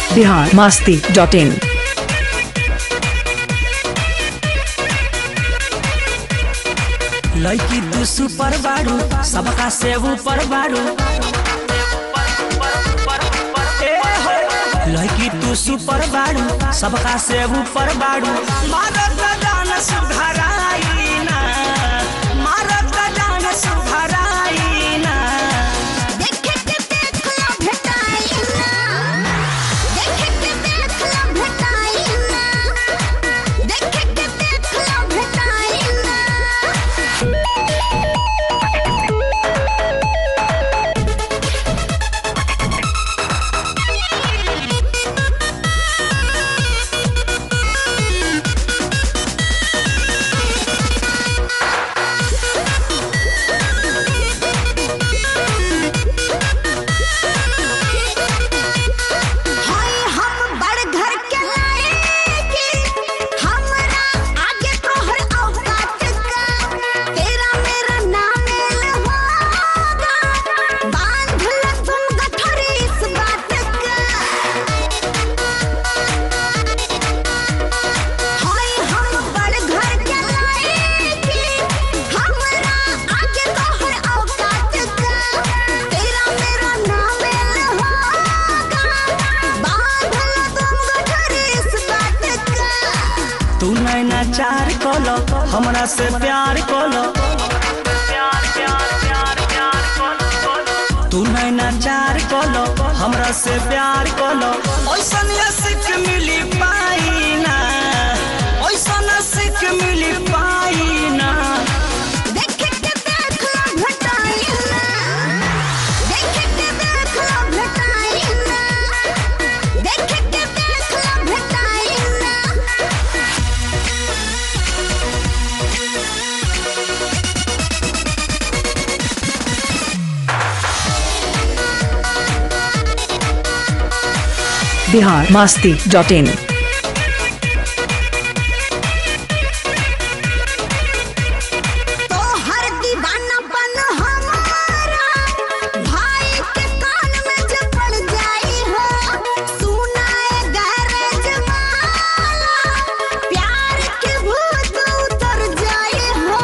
Bihar Masti dot in लड़की तू super बाड़ू सबका से ऊपर बाड़ू ए हो, लड़की तू सुपर बाड़ू सबका से ऊपर बाड़ू मारत जान सुधराई ना मारत जान सुधराई ना देखे के देखला भेटाई ना देखे के देखला भेटाई ना देखे के देखला भेटाई ना हाय हम बड़ घर के लाएंगे हमरा आगे तोहर औकात का तेरा मेरा नाम लहोगा बांध ल तुम गठरी इस बात का हाय हम बड़ घर के लाएंगे हमरा आगे तोहर औकात का तेरा मेरा नाम लहोगा बांध ल तुम गठरी इस बात का तू नैना चार कलो हमरा से प्यार कलो तू नैना चार कलो हमरा से प्यार कलो ओइसन सिख मिली पाई ना ओइसन सिख मिली पाई ना देखे के देखला भेटाई ना देखे के देखला भेटाई ना देखे के देखला भेटाई ना बिहार मास्ती डॉट इन तो हर दीवानापन हमारा भाई के कान में जब पड़ जाई हो सुनाए गैरेज वाला प्यार के भूत उतर जाई हो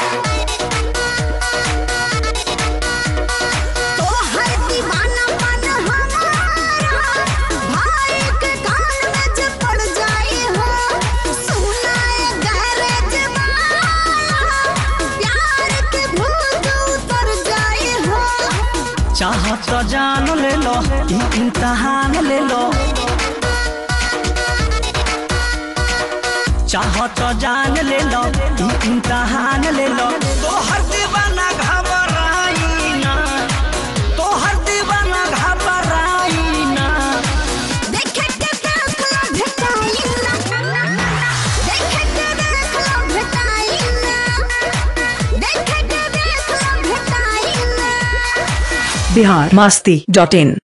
तो हर दीवानापन हमारा भाई के कान में जब पड़ जाई हो सुनाए गैरेज वाला प्यार के भूत उतर जाई हो चाह तो जान ले लो ई इम्तहान ले लो चाह तो जान ले लो ई इम्तहान ले लो तो हर दीवाना घबराई ना तो हर दीवाना घबराई ना देखे के देखला भेटाई ना देखे के देखला भेटाई ना देखे के देखला भेटाई ना बिहार मास्ती डॉट इन